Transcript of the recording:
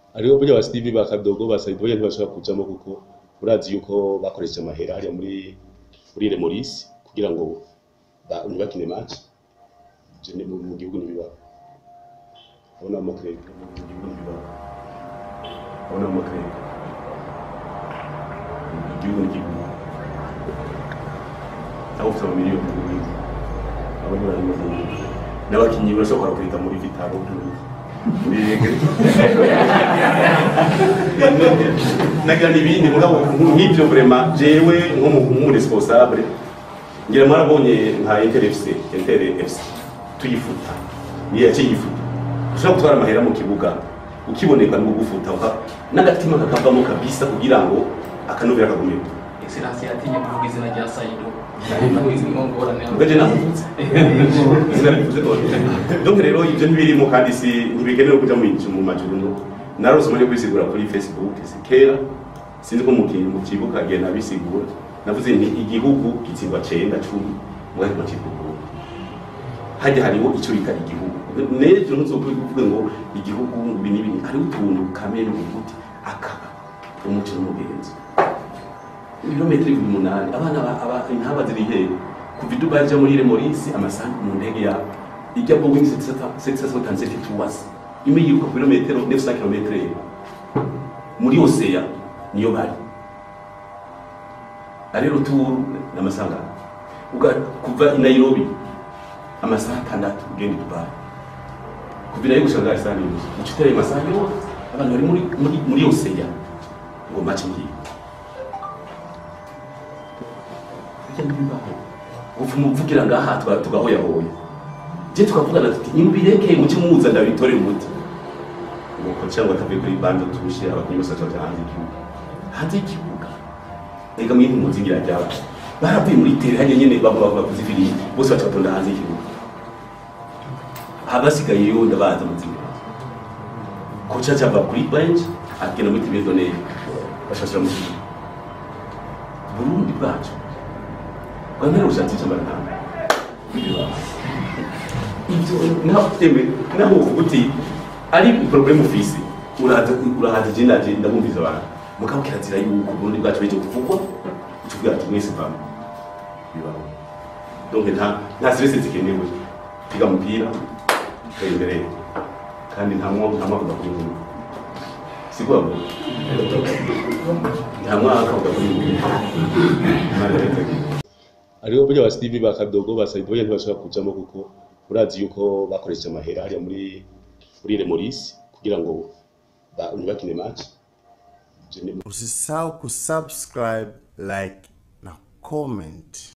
hariho burya ba Steve ba Kadogo ba Saido burya ntibashobora kujamo kuko urazi yuko bakoresheje amahera hariya muri muri Remorisi kugira ngo ba- ntibakine match Je ne- mu mu gihugu ntibibaho abona amakredi mu gihugu ntibibaho abona amakredi mu gihugu n'igihugu aho ufite amamiliyoni mu gihugu abo ntibari mu gihugu n'abakinnyi barashobora kurita muri vitaro muri rege nagira n'ibindi mugabo nk'ibyo vraiment jewe nk'umuresponsable ngira mwarabonye nka Inter FC Inter FC tuyifuta niyo yaciye yifuta ushobora gutwara amahera mu kibuga ukiboneka no gufuta uka n'agatima kakavamo kabisa kugira ngo akanovera kagumye excellence yatinye kuvuga izina rya Saido ngorane ugaje navuze sinabivuze none donc rero ibyo ntibirimo kandi si ntibikenewe kuja mu mu majuru no narose umwanya wo kwisigura kuri facebook si kera sinzi ko mu ki- mu kibuga gihe nabisigura navuze nti igihugu gitsindwa cenda cumi mwari mu kibuga hajya hariho icyo bita igihugu n'ejo ntuzokuvuga ngo igihugu ibi n'ibi hariho utuntu kamere ubuti akaba umuco n'umugenzi ibirometero ibihumbi umunani abana ba- aba intaba ziri hehe kuva i dubai ija muri remorisi amasaha mu ndege ya ijya boeing 777 tuwasi imwe yiruka ku birometero 900 kilometero muri oseya niyo bari ari ruturu n'amasaha Uga- kuva i nairobi amasaha atandatu ugenda i dubai kuva i nairobi gushika ngaha isaha n'imwe uca uteraye amasaha yose abantu bari muri muri muri oseya ngo mace ngiye bijya n'ibibaho upfuma uvugira ngaha tuga- tugahoyahoya je tukavugana tuti nimbireke muce muza ndabitore umuti nuko cyangwa akavuye kuri bande tushe abakinnyi bose baca hanze y'ikibuga hanze y'ikibuga ega mwintu muzingira ryaba baravuye muri tere hajya nyene bavuga bavuga kuzifiri bose baca batonda hanze y'ikibuga habasigaye yo ndabaza muzingira koca cyava kuri bench agenda muri tibie donné bashashira mu kibuga Burundi bwacu Rwanda rushatse cyambara ntabwo ibyo naho tembe naho uvuga uti ari problème ufise uraza urahaza je naje ndabumviza abantu mugabo kirazira yuko Burundi bwacu beje kuvugwa ucuvuga ati mwese vama bibaho donc nta nta stress zikenewe piga mupira tera imbere kandi nta mwo nta mwavuga kuri nkuru siko bavuga nta mwaka uvuga kuri nkuru Imana irategeka. hariho burya ba Steve ba Kadogo ba Saido burya ntibashobora kujamo kuko urazi yuko bakoresheje amahera hariya muri muri Remorisi kugira ngo ba- ntibakine match Je ne- Usisahau kusubscribe, like na comment.